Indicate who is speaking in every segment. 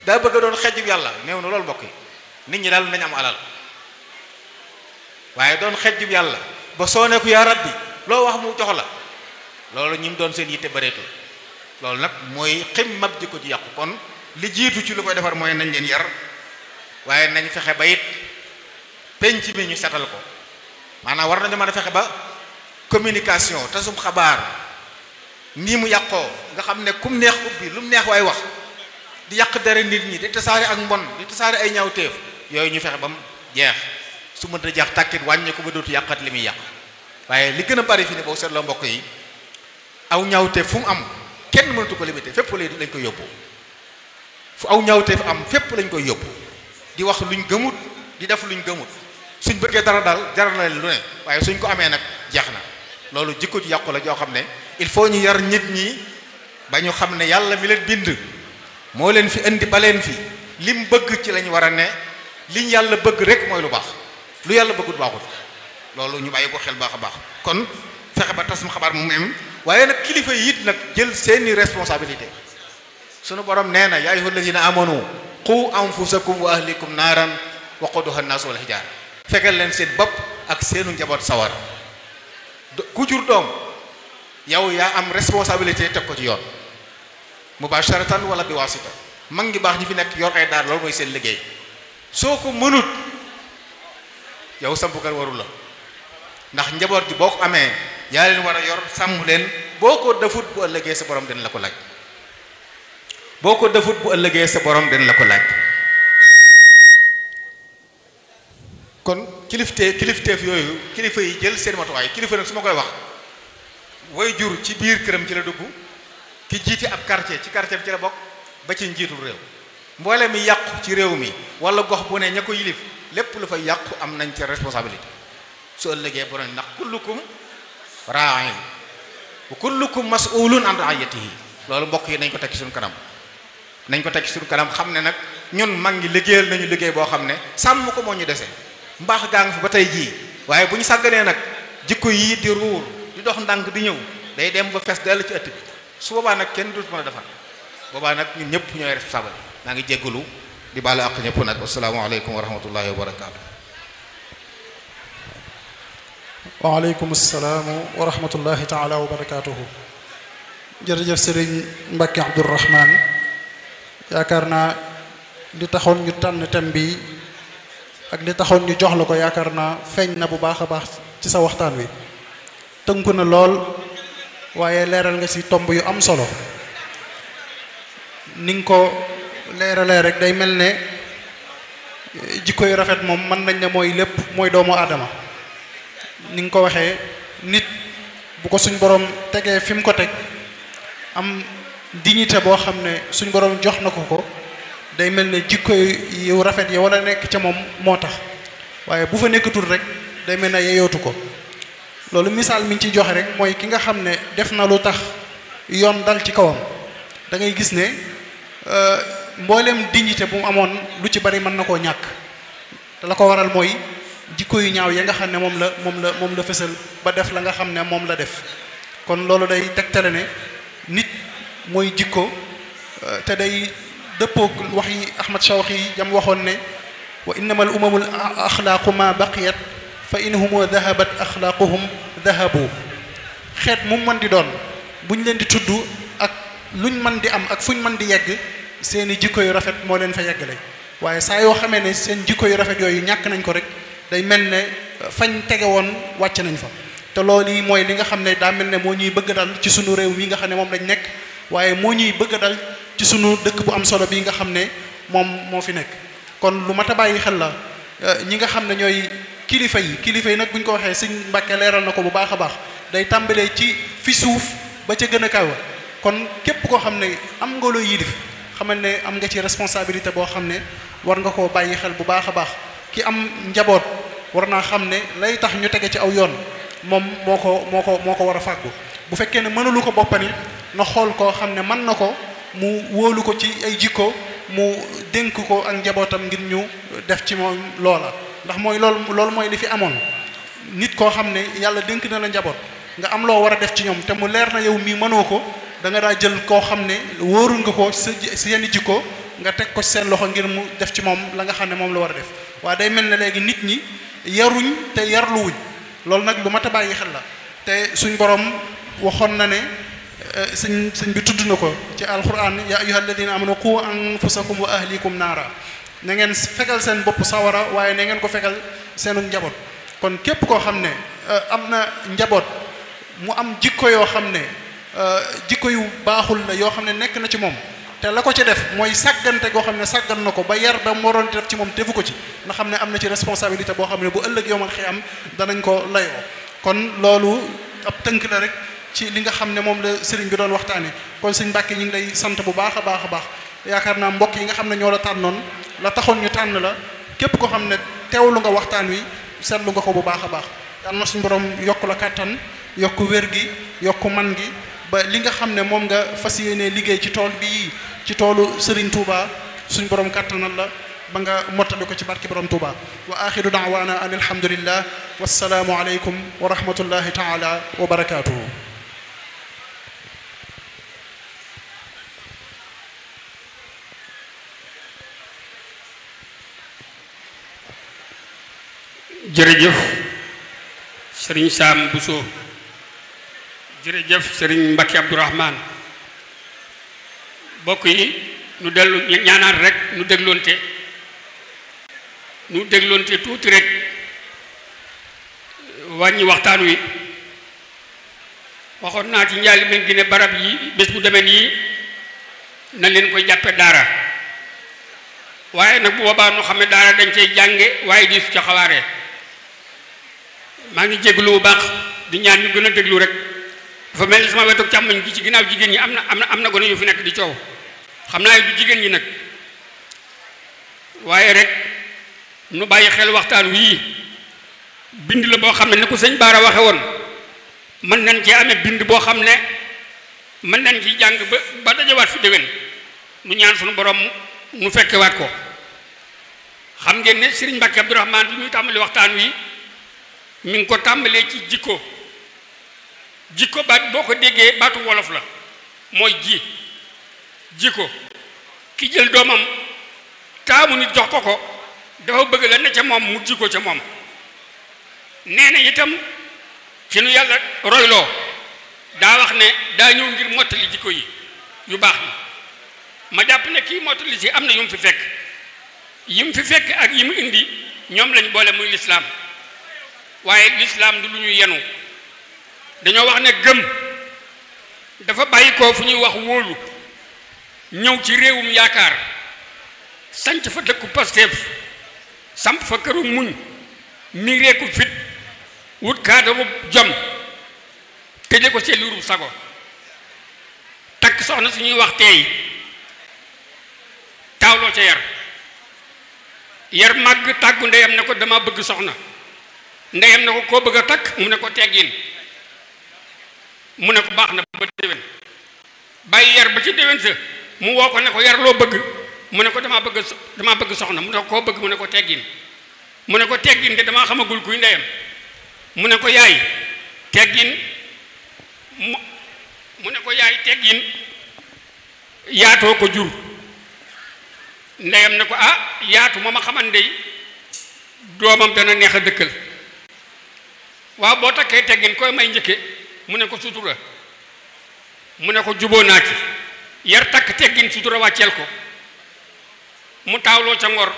Speaker 1: daa bëgg a doon xejjub yàlla néew na loolu mbokk yi nit ñi daal nañ am alal waaye doon xejjub yàlla ba soo ne ko yaa rabbi loo wax mu jox la loolu ñi mu doon seen yitte bareetul loolu nag mooy xim mab jikko ji yàqu kon li jiitu ci lu koy defar mooy nañ leen yar waaye nañ fexe ba it penc mi ñu setal ko maanaam war nañu mën a fexe ba communication tasum xabaar nii mu yàqoo nga xam ne kum neex ubbi lu mu neex waay wax di yàq dara nit ñi di tasaare ak mbon di tasaare ay ñaawteef yooyu ñu fexe ba mu jeex su mënta jeex tàkkit wàññi ko ba dootu yàqat li muy yàq waaye li gën a bari fi ne boo seetloo mbokk yi aw ñaawteef fu mu am kenn mënatu ko limité fépp lay lañ koy yóbbu fu aw ñaawteef am fépp lañ koy yóbbu di wax luñ gëmut di def luñ gëmut suñ bëggee dara daal jaral na leen lu ne waaye suñ ko amee nag jeex na loolu jikko ji yàqu la joo xam ne il faut ñu yar nit ñi ba ñu xam ne yàlla mi leen bind moo leen fi indi ba leen fi lim bëgg ci lañ war a ne liñ yàlla bëgg rek mooy lu baax lu yàlla bëggut baaxut loolu ñu bàyyi ko xel baax a baax kon fexe ba tasum xabaar mu am waaye nag kilifa yi it nag jël seeni responsabilité sunu borom nee na yaa ayyuhal ladina amanu qu anfusakum wa ahlikum naaran waquduha an-nas wal hijaara fegal leen seen bopp ak seenu njaboot sawar ku jur doom yow yaa am responsabilité teg ko ci yoon mubasharatan wala bi wasita mag ngi baax ñi fi nekk yor ay daar loolu mooy seen liggéey soo ko mënut yow sampukat warul la ndax njaboot gi boo ko amee yaa leen war a yor sàmm leen boo ko defut bu ëllëgee sa borom dina la ko laaj boo ko defut bu ëllëgee sa borom dina la ko laaj kon kilifte kilifteef yooyu kilifa yi jël seen matuwaay kilifa nag su ma koy wax way jur ci biir këram ci la dugg ki jiite ab quartier ci quartier bi ci la bokk ba ci njiitul réew mboole mi yàqu ci réew mi wala gox bu ne ña ko yilif lépp lu fa yàqu am nañ ca responsabilité su ëllëgee borom ndax kullukum ra'in wa kullukum mas'ulun an ra'iyatihi loolu mbokk yi nañ ko teg ci suñu kanam nañ ko teg ci suñu kanam xam ne nag ñun mag ngi liggéeyal nañu liggéey boo xam ne sàmm ko moo ñu dese mbaax gaa ngi fi ba tey jii waaye bu ñu sàgganee nag jikko yii di ruur di dox ndànk di ñëw day dem ba fees dell ci ëtt bi su boobaa nag kenn dootu mën a defar boobaa nag ñun ñëpp ñooy responsable maa ngi jéggalu di baalu àq ñëpp nag asalaamaaleykum wa rahmatullahi wa barakaatu.
Speaker 2: waaleykum salaam wa rahmatullahi taala wa barakaatuhu. jërëjëf sëriñ Mbacke Abdourahman yaakaar naa li taxoon ñu tànn thème bi ak li taxoon ñu jox la ko yaakaar naa feeñ na bu baax a baax ci sa waxtaan wi tënku na lool waaye leeral nga ci tomb yu am solo ni nga ko leeralee rek day mel ne jikko yu rafet moom mën nañ ne mooy lépp mooy doomu aadama ni nga ko waxee nit bu ko suñ borom tegee fi mu ko teg am dignité boo xam ne suñ borom jox na ko ko day mel ne jikko yu rafet yi wala nekk ca moom moo tax waaye bu fa nekkatul rek day mel ne yeyootu ko loolu misaal mi ñu ciy joxe rek mooy ki nga xam ne def na lu tax yoon dal ci kawam da ngay gis ne mboolem dignité bu mu amoon lu ci bari mën na koo ñàkk te la ko waral mooy jikko yu ñaaw ya nga xam ne moom la moom la moom la fësal ba def la nga xam ne moom la def kon loolu day tegtale ne nit mooy jikko te day dëppoog wax yi Ahmad Shawqi yi jam waxoon ne wa innama al umamul axlaaqu ma baqiyat fa inhumu dahabat axlaaquhum dahabu xeet mu mën di doon buñ leen di tudd ak luñ mën di am ak fuñ mën di yegg seeni jikko yu rafet moo leen fa yeggale waaye saa yoo xamee ne seen jikko yu rafet yooyu ñàkk nañ ko rek day mel ne fañ tege woon wàcc nañ fa te loolu yi mooy li nga xam ne daa mel ne moo ñuy bëgg dal ci sunu réew mi nga xam ne moom lañ nekk waaye moo ñuy bëgg dal ci sunu dëkk bu am solo bi nga xam ne moom moo fi nekk kon lu mat a bàyyi xel la ñi nga xam ne ñooy kilifa yi kilifa yi nag bu ñu ko waxee sëñ Mbàkke leeral na ko bu baax a baax day tàmbalee ci fi suuf ba ca gën a kaw kon képp koo xam ne am nga loo yilif xamal ne am nga ci responsabilité boo xam ne war nga koo bàyyi xel bu baax a baax ki am njaboot war naa xam ne lay tax ñu tege ci aw yoon moom moo ko moo ko moo ko war a fàggu bu fekkee ne mënalu ko boppani na xool koo xam ne mën na ko mu wóolu ko ci ay jikko mu dénk ko ak njabootam ngir ñu def ci moom loola ndax mooy loolu loolu mooy li fi amoon nit koo xam ne yàlla dénk na la njaboot nga am loo war a def ci ñoom te mu leer na yow mii mënoo ko da nga daa jël koo xam ne wóorul nga ko sa si yenn jikko nga teg ko ci seen loxo ngir mu def ci moom la nga xam ne moom la war a def waaye day mel ne léegi nit ñi yaruñ te yarluwuñ loolu nag lu mat a bàyyi xel la te suñ borom waxoon na ne sëñ sëñ bi tudd na ko ci alquran ya ayyuha alladina amanu qu anfusakum wa ahlikum naara na ngeen fegal seen bopp sawara waaye na ngeen ko fegal seenu njaboot kon képp koo xam ne am na njaboot mu am jikko yoo xam ne jikko yu baaxul la yoo xam ne nekk na ci moom te la ko ci def mooy sàggante goo xam ne sàggan na ko ba yar ba mu waroon def ci moom defu ko ci nga xam ne am na ci responsabilité boo xam ne bu ëllëg yomal xëy am danañ ko layoo kon loolu ab tënk la rek ci li nga xam ne moom la sëriñ bi doon waxtaane kon sëñ Mbàkke ñu ngi lay sant bu baax a baax a baax yaakaar naa mbokk yi nga xam ne ñoo la tànnoon la taxoon ñu tànn la képp koo xam ne teewlu nga waxtaan wi seetlu nga ko bu baax a baax yal na suñu borom yokk la kàttan yokk wér gi yokk man gi ba li nga xam ne moom nga fas yéenee liggéey ci tool bii ci toolu Serigne Touba suñ borom kàttanal la ba nga mottali ko ci barki borom Touba wa axiru daawaana an alhamdulillah wassalaamu aleykum wa rahmatullahi taala wa barakaatuhu
Speaker 3: jërëjëf sëriñ Saam Bousso jërëjëf sëriñ Mbacke Abdourahman bokk yi nu dellu ñaanaat rek nu dégloonte nu dégloonte tuuti rek wàññi waxtaan wi waxoon naa ci njaali men gi ne barab yi bés bu demee nii na leen koy jàppe daara waaye nag bu boobaa nu xam ne daara dañ cey jànge waaye di su ca xawaare maa ngi jéglu bu baax di ñaan ñu gën a déglu rek dafa mel ni sama wetu càmmoñ gi ci ginnaaw jigéen ñi am na am na am na gone yu fi nekk di coow xam naa du jigéen ñi nag waaye rek nu bàyyi xel waxtaan wii bind la boo xam ne ni ko sëñ Baara waxe woon mën nañ cee amee bind boo xam ne mën nañ ci jàng ba ba dajawaat fi déwén nu ñaan suñu borom nu fekkewaat ko xam ngeen ne Serigne Mbacke Abdourahmane bi muy tàmbali waxtaan wi mi ngi ko tàmbalee ci jikko jikko baat boo ko déggee baatu wolof la mooy ji jikko ki jël doomam taamu nit jox ko ko dafa bëgg la ne ca moom mu jikko ca moom nee na itam ci nu yàlla royloo daa wax ne daa ñëw ngir mottali jikko yi yu baax yi ma jàpp ne kii mottali si am na yu mu fi fekk yi mu fi fekk ak yi mu indi ñoom lañ boole muy lislaam waaye lislaam du lu ñu yenu dañoo wax ne gëm dafa bàyyi ko fu ñuy wax wóolu ñëw ci réewum yaakaar sanc fa dëkku Pastef samp fa këru muñ miireeku fit wut kaadaru jom tëje ko seeliru sago takk soxna suñuy wax teey taawloo ca yar yar màgg tàggu ndeyam ne ko dama bëgg soxna ndeyam ne ko koo bëgg a takk mu ne ko teggin mu ne ko baax na ba déwén bàyyi yar ba ci déwén sa mu woo ko ne ko yar loo bëgg mu ne ko damaa bëgg damaa bëgg soxna mu ne ko koo bëgg mu ne ko teggin mu ne ko teggin de damaa xamagul kuy ndeyam mu ne ko yaay teggin mu mu ne ko yaay teggin yaatoo ko jur ndeyam ne ko ah yaatu moo ma xaman ndey doomam dana neex a dëkkal waaw boo takkee teggin koy may njëkke mu ne ko sutura mu ne ko juboo naa ci yar takk teggin sutura wàcceel ko mu taawloo ca ngor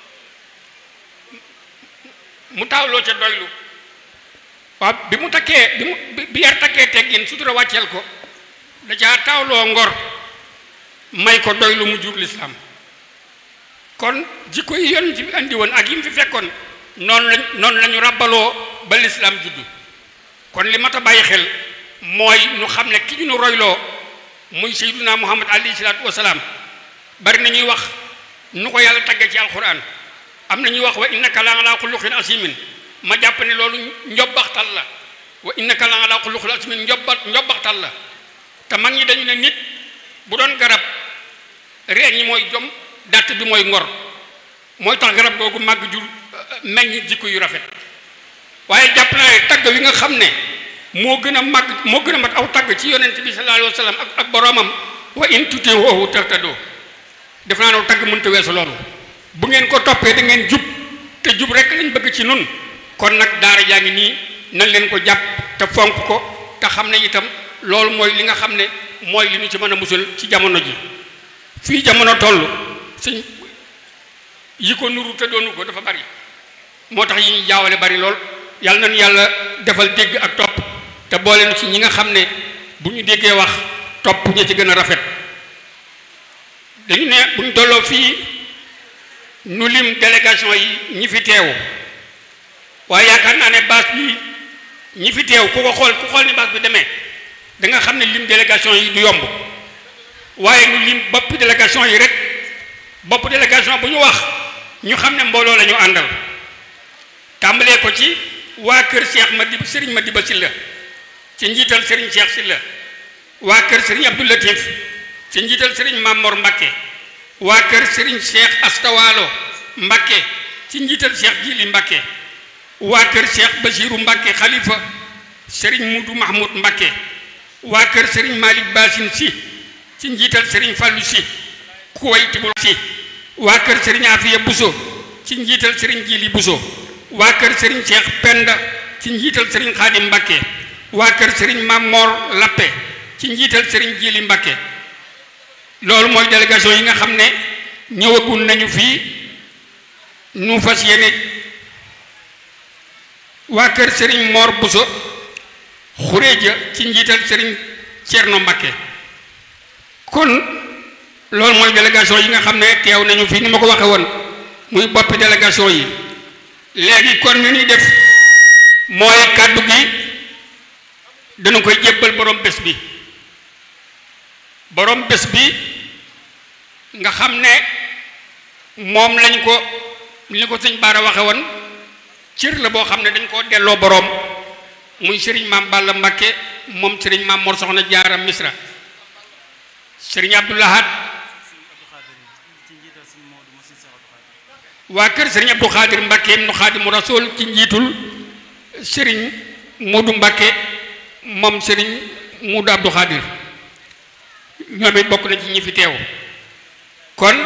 Speaker 3: mu taawloo ca doylu waaw bi mu takkee bi mu bi yar takkee teggin sutura wàcceel ko da caa taawloo ngor may ko doylu mu jur lislaam kon jikko yi yoon ci bi andi woon ak yi mu fi fekkoon noonu lañ noonu la ñu ràbbaloo ba lislaam juddu kon li mat a bàyyi xel mooy ñu xam ne ki ñu nu royloo muy sayyiduna muhammad alayhi salaatu wasalaam bari na ñuy wax nu ko yàlla tagge ci alquran am na ñuy wax wa innaka la ala xuluqin asimin ma jàpp ne loolu njobbaxtal la wa innaka la ala xuluqin asimin njobba njobbaxtal la te mag ñi dañu ne nit bu doon garab reen ñi mooy jom dàtt bi mooy ngor mooy tax garab googu màgg jur meññ jikko yu rafet waaye jàpp naa ne tagg wi nga xam ne moo gën a màgg moo gën a mat aw tagg ci yonent bi sallallahu alayhi wa sallam ak ak boroomam wa in tutii'uuhu tahtaduu def naa ne tagg mënta weesu loolu bu ngeen ko toppee da ngeen jub te jub rek lañ bëgg ci nun kon nag daara jaa ngi nii nañ leen ko jàpp te fonk ko te xam ne itam loolu mooy li nga xam ne mooy li ñu ci mën a musal ci jamono ji fii jamono toll suñ yi ko nuru te doonu ko dafa bari moo tax yi ñuy jaawale bari lool yàlla nañu yàlla defal dégg ak topp te boole nu ci ñi nga xam ne bu ñu déggee wax topp ña ci gën a rafet dañu ne bu ñu tolloo fii nu lim délégation yi ñi fi teew waaye yaakaar naa ne baas bi ñi fi teew ku ko xool ku xool ni baas bi demee da nga xam ne lim délégation yi du yomb waaye nu lim bopp délégation yi rek bopp délégation bu ñu wax ñu xam ne mbooloo la ñu àndal tàmbalee ko ci waa kër Cheikh Madi Serigne Madiba Sylla ci njiital Serigne Cheikh Sylla waa kër Serigne Abdou Latif ci njiital Serigne Mamor Mbakke waa kër Serigne Cheikh Astawalo Mbakke ci njiital Cheikh Jili Mbakke waa kër Cheikh Basiru Mbakke Khalifa Serigne Mudu Mahmoud Mbakke waa kër Serigne Malick Basin si ci njiital Serigne Fallou si Kuwaytibul si waa kër Serigne Afiya Buso ci njiital Serigne Jili Buso waa kër Serigne Cheikh Penda ci njiital Serigne Khadim Mbakke waa kër Serigne Mamor Lappe ci njiital Serigne Jili Mbakke loolu mooy délégation yi nga xam ne ñëwagul nañu fii nu fas yéene waa kër Serigne Mor Buso Xureeja ci njiital Serigne Cerno Mbakke kon loolu mooy délégation yi nga xam ne teew nañu fii ni ma ko waxe woon muy boppi délégation yi léegi kon ni ñuy def mooy kàddu gi dana koy jébbal borom bés bi borom bés bi nga xam ne moom lañ ko li ko sëñ Baara waxe woon cër la boo xam ne dañ koo delloo boroom muy sëriñ maam Balla Mbakke moom sëriñ maam Mor Soxna Jaara Misra sëriñ Abdoulahat waa kër sëriñ Abdou Khadir Mbakke nu Xaadimu Rasuul ci njiitul sëriñ Moodu Mbakke moom sëriñ Moodu Abdou Khadir ñoom it bokk na ci ñi fi teew kon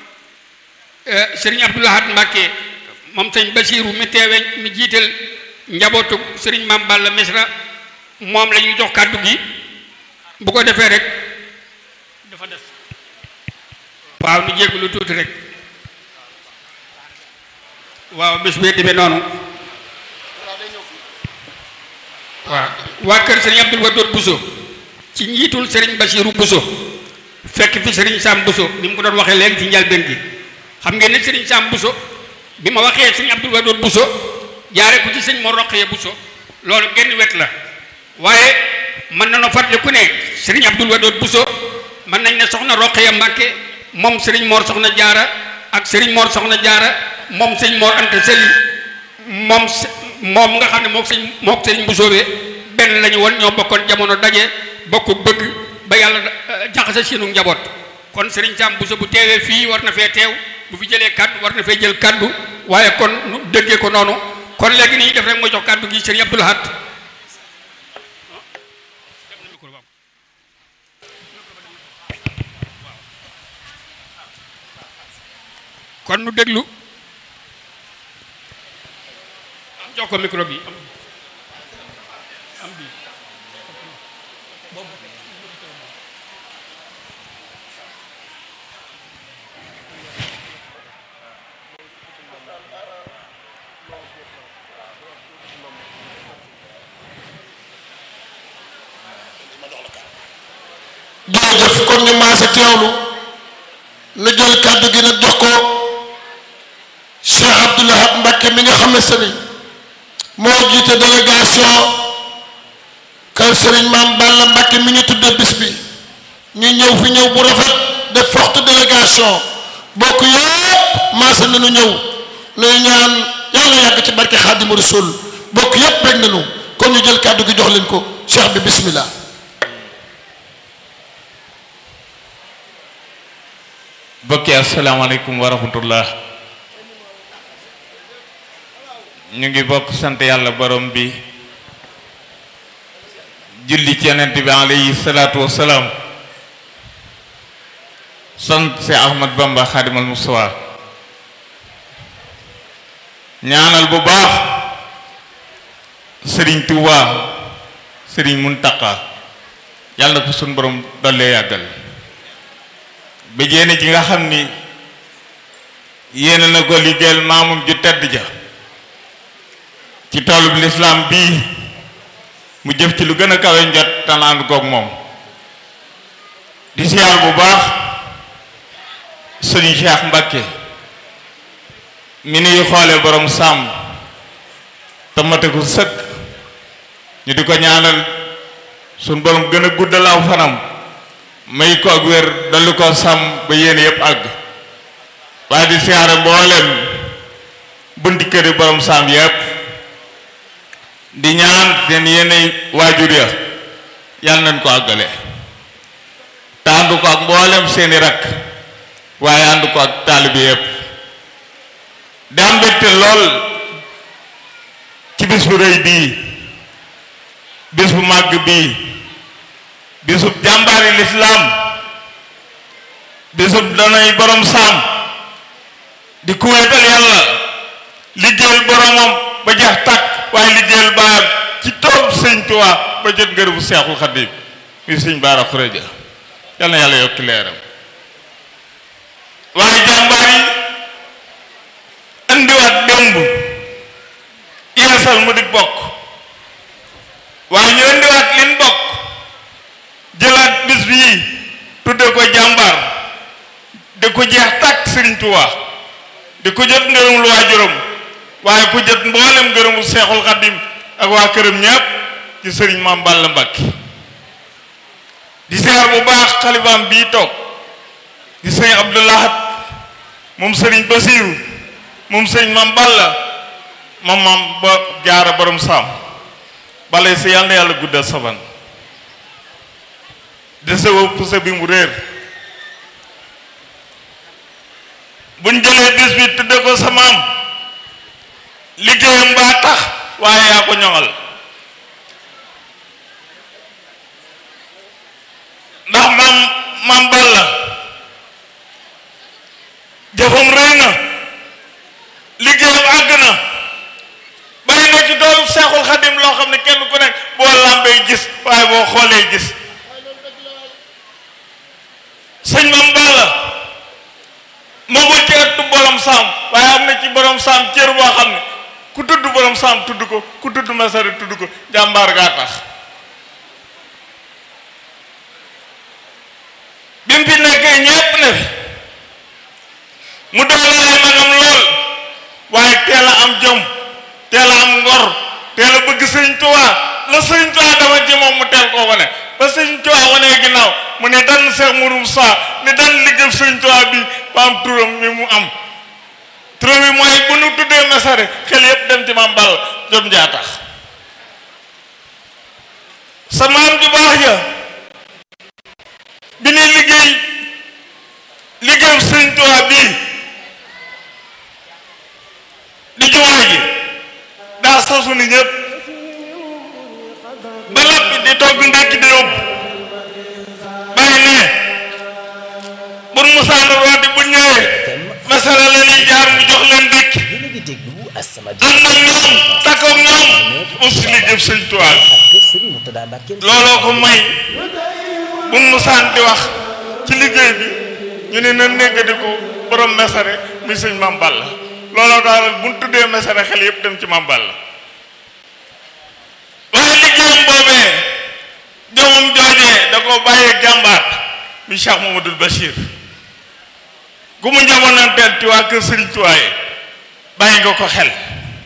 Speaker 3: sëriñ Abdoulahat Mbakke moom sëñ Basiiru mi teewe mi jiital njabootu sëriñ Maam Balla Misra moom la ñuy jox kàddu gi bu ko defee rek dafa des waaw nu jéggu lu tuuti rek waaw bés bee demee noonu waaw waa kër sëriñ Abdul Wadood Buso ci njiitul sëriñ Basiiru Buso fekk fi sëriñ Sam Buso ni mu ko doon waxee léegi ci njalbeen gi xam ngeen ne sëriñ Sam Buso bi ma waxee sëriñ Abdul Wadood Buso jaare ko ci sëñ Mor Roqaya Buso loolu genn wet la waaye mën na no fàttali ku ne sëriñ Abdul Wadood Buso mën nañ ne soxna Roqaya Mbàkke moom sëriñ Mor soxna jaara ak sëriñ Mor soxna jaara moom sëñ Mor Anta Sali moom moom nga xam ne moom sëñ moom sëriñ Buso be benn la ñu woon ñoo bokkoon jamono daje bokk bëgg ba yàlla jaxase seenu njaboot kon sëriñ Sam Buso bu teewee fii war na fee teew bu fi jëlee kaddu war na fee jël kaddu waaye kon nu déggee ko noonu kon léegi nii def rek mooy jox kaddu gi sëriñ Abdul Ahad kon nu déglu am jox ko micro bi am bi
Speaker 4: jërëjëf kon ñu maase teewlu nu jël kàddu gi nag jox ko Cheikh Abdoul Ahad Mbacké mi nga xam ne sëriñ moo jiite délégation kër sëriñ Maam Balla Mbacké mi ñu tudde bis bi ñu ñëw fi ñëw bu rafet def forte délégation bokk yëpp maase nañu ñëw nuy ñaan yàlla yàgg ci barke Xaadimu Rasuul bokk yëpp bég nañu kon ñu jël kàddu gi jox leen ko cheikh bi bismillah
Speaker 5: bokki asalaamaaleykum wa rahmatullah ñu ngi bokk sant yàlla borom bi julli ci yonent bi alayhi salaatu wasalaam sant si Ahmad Bamba Xaadimal Mustafa ñaanal bu baax sëriñ Tuuba sëriñ Muntaqa yàlla na ko suñ borom dollee yàggal ba jéene ji nga xam ni yéene na ko liggéeyal maamum ju tedd ja ci toolub lislaam bii mu jëf ci lu gën a kawe njot tanaan koog moom di siyaar bu baax sëriñ Cheikh Mbakke mi nuy xoole borom sàmm te mate ko sëkk ñu di ko ñaanal suñ borom gën a guddal aw fanam may ko ak wér dolli ko sàmm ba yéene yépp àgg waaye di siyaare mboolem bunti këri borom sàmm yépp di ñaan seen yéene waajur ya yàlla nañ ko àggale te ànd ko ak mboolem seeni rakk waaye ànd ko ak taalibi yépp di am mbégte lool ci bis bu rëy bii bis bu màgg bii bisub jàmbaari lislaam bisub danay borom saam di kuweetal yàlla liggéeyal boromam ba jeex tàkk waaye liggéeyal baar ci toog sëñ Tuubaa ba jot ngërëmu seexul xaddim muy sëñ baara xureja yal na yàlla yokki leeram waaye jàmbaar yi andiwaat démb yeesal mu di bokk waaye ñu andiwaat lin bokk jëlaat bis bii tudde ko jàmbaar di ko jeex tàkk sëriñ Tuubaa di ko jot ngërëm lu waajuram waaye ku jot mboolem ngërëmu seexul xaddim ak waa këram ñépp ci sëriñ Maam Balla Mbàkke di seer bu baax xalifaam bii toog di sëriñ Abdou Lahad moom sëriñ Basiiru moom sëriñ Maam Balla moom maam ba jaara borom saam balay si yàlla na yàlla guddal saban dese woo pusa bi mu réer buñ jëlee bis bi tudde ko sa maam liggéeyam baa tax waaye yaa ko ñoŋal ndax maam maam Balla jëfam rëy na liggéeyam àgg na bari na ci doolu seexul xadim loo xam ne kenn ku nekk boo làmbee gis waaye boo xoolee gis sëñ maam Balla moomul ci ëttu borom saam waaye am na ci borom saam cër boo xam ne ku tudd borom saam tudd ko ku tudd masari tudd ko jàmbaar gaa tax bi mu fi nekkee ñépp ne fi mu doole ay magam lool waaye teel a am jom teel a am ngor teel a bëgg sëñ Tuubaa la sëñ Tuubaa dama ci moom mu teel koo wane ba sëñ Tuubaa wanee ginnaaw mu ne dan seex murum saa ne dan liggéey sëñ Tuubaa bi ba am turam mi mu am turam bi mooy bu nu tuddee mesare xel yépp dem ci maam Balla jom jaa tax sa maam ju baax ja bi ñuy liggéey liggéeyu sëñ Tuubaa bii di jumaa ji daa sasu ni ñëpp ba lappi di togg ndékki di yóbbu bàyyi ne bun musaana rooti bu ñëwee masala la ñuy jaar mu jox leen ndékki ànd ak ñoom takkoog ñoom aussi liggéey sëñ Tuubaa looloo ko may bun musaan di wax ci liggéey bi ñu ne na néggadi ko borom mesare muy sëñ Maam Balla looloo daal bu ñu tuddee mesare xel yépp dem ci Maam Balla waaye liggéeyam boobee jomam joojee da ko bàyyee jàmbaar mi Cheikh Mamadou Bachir gu mu njaboonanteel ci waa kër Sëriñ Tuubaa yi bàyyi nga ko xel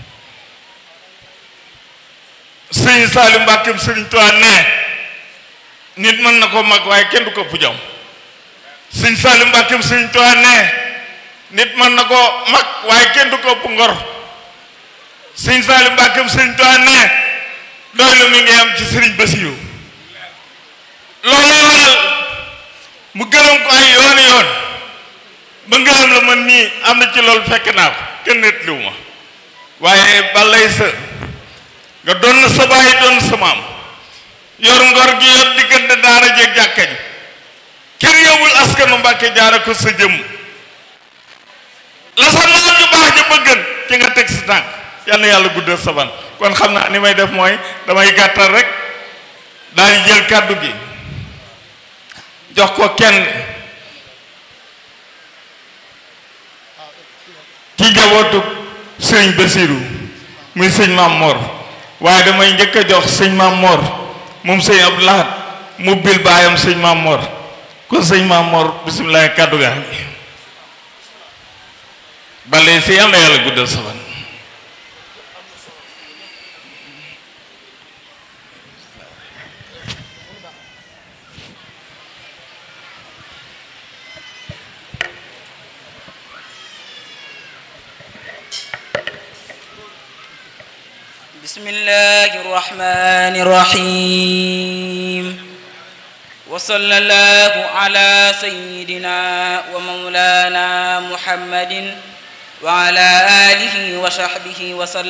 Speaker 5: sëriñ Saaliu Mbàkkeem Sëriñ Tuubaa ne nit mën na ko mag waaye kenn du ko ëpp jom sëriñ Saaliu Mbàkkeem Sëriñ Tuubaa ne nit mën na ko mag waaye kenn du ko ëpp ngor sëriñ Saaliu Mbàkkeem Sëriñ Tuubaa ne doylu mi ngi am ci sëriñ Basiiru loolu waral mu gërëm ko ay yooni yoon ba ngërëm la man nii am na ci loolu fekk naa ko kenn nettaliwu ma waaye balay sa nga doon na sa baay doon sa maam yor ngor gi yor diggante daara jeeg jàkka ji kër yowul askanu Mbàkke jaare ko sa jëm la sa maam ju baax ja bëggan ci nga teg sa tànk yal na yàlla guddal sa fan kon xam naa ni may def mooy damay gàttal rek daal di jël kàddu gi jox ko kenn ci jabootu sëriñ Basiru muy sëñ Maam Mor waaye damay njëkk a jox sëñ Maam Mor moom sëñ Abdou Lahad mu bil baayam sëñ Maam Mor kon sëñ Maam Mor bisimilah kàddu gaa ngi bale si yàlla yàlla guddal sa fan
Speaker 6: بسم الله الرحمن الرحيم وصلى الله على سيدنا ومولانا محمد وعلى آله وصحبه وسلم